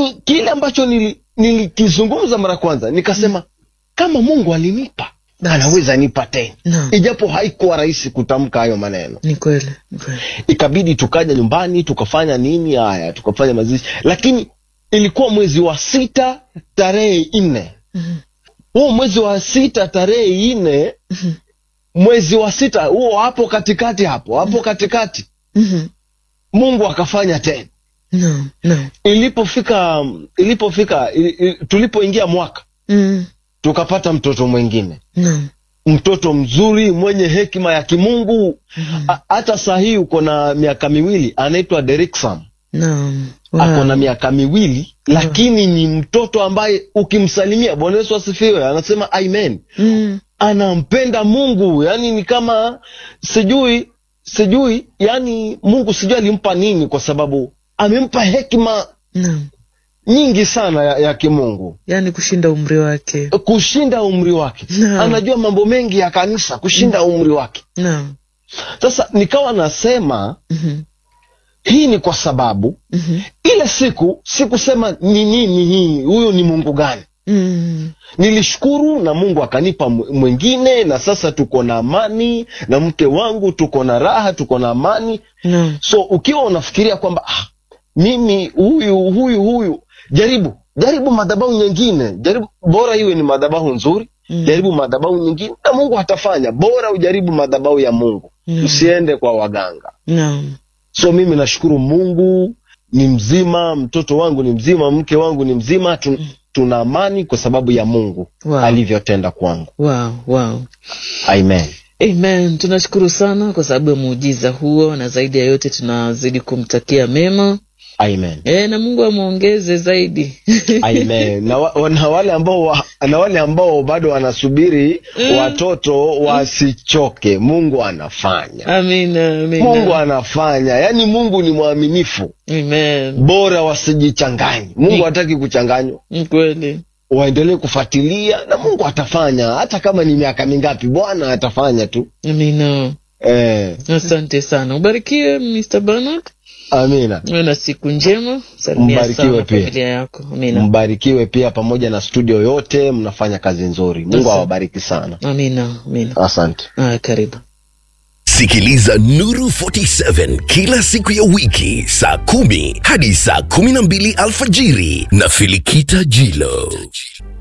lakini kile ambacho nili- nilikizungumza mara kwanza nikasema kama mungu alinipa Basi. anaweza nipa tena Naam. ijapo haikuwa rahisi kutamka hayo maneno Ni kweli, ni kweli. ikabidi tukaja nyumbani tukafanya nini haya tukafanya mazishi lakini ilikuwa mwezi wa sita tarehe nne Mhm. huo mwezi wa sita tarehe nne Mhm. mwezi wa sita huo hapo katikati hapo hapo katikati Mhm. mungu akafanya tena Naam, naam. ilipofika ilipofika ili, ili, tulipoingia mwaka Mm. tukapata mtoto mwingine Naam. mtoto mzuri mwenye hekima ya kimungu Mhm. A- hata saa hii uko na miaka miwili anaitwa Derrickson Naam. ako na miaka miwili lakini ni mtoto ambaye ukimsalimia bwana yesu asifiwe anasema amen Mm. anampenda mungu yani ni kama sijui sijui yani mungu sijui alimpa nini kwa sababu amempa hekima Naam. nyingi sana ya, ya kimungu Yaani kushinda umri wake. kushinda umri wake Naam. anajua mambo mengi ya kanisa kushinda umri wake Naam. sasa nikawa nasema Mhm. hii ni kwa sababu Mhm. ile siku sikusema ni nini hii huyu ni mungu gani Mm. nilishukuru na mungu akanipa mw- mwingine na sasa tuko na amani na mke wangu tuko na raha tuko na amani Naam. so ukiwa unafikiria kwamba ah, mimi huyu huyu huyu jaribu jaribu madhabahu nyingine jaribu bora iwe ni madhabahu nzuri Mm. jaribu madhabahu nyingine na mungu atafanya bora ujaribu madhabahu ya mungu Mm. usiende kwa waganga Naam. so mimi nashukuru mungu ni mzima mtoto wangu ni mzima mke wangu ni mzima tu, tuna amani kwa sababu ya mungu Wow. alivyotenda kwangu Wow, wow. amen Amen. Tunashukuru sana kwa sababu ya muujiza huo, na zaidi ya yote tunazidi kumtakia mema amen e, na Mungu amwongeze zaidi. amen na, wa, na wale ambao wa, na wale ambao bado wanasubiri Mm. watoto wasichoke mungu anafanya Amina, amina. mungu anafanya yaani mungu ni mwaminifu Amen. bora wasijichanganye mungu hataki kuchanganywa Ni kweli. waendelee kufuatilia na mungu atafanya hata kama ni miaka mingapi bwana atafanya tu Amina. eh, Asante sana. Ubarikiwe Mr. Bernard. amina Uwe na siku njema. Salimia Mbarikiwe sana pia. familia yako. Amina. mbarikiwe pia pamoja na studio yote mnafanya kazi nzuri mungu Asante. awabariki sana Amina. Amina. asante Aya, karibu. Sikiliza Nuru 47 kila siku ya wiki saa kumi hadi saa kumi na mbili alfajiri na Filikita Jilo.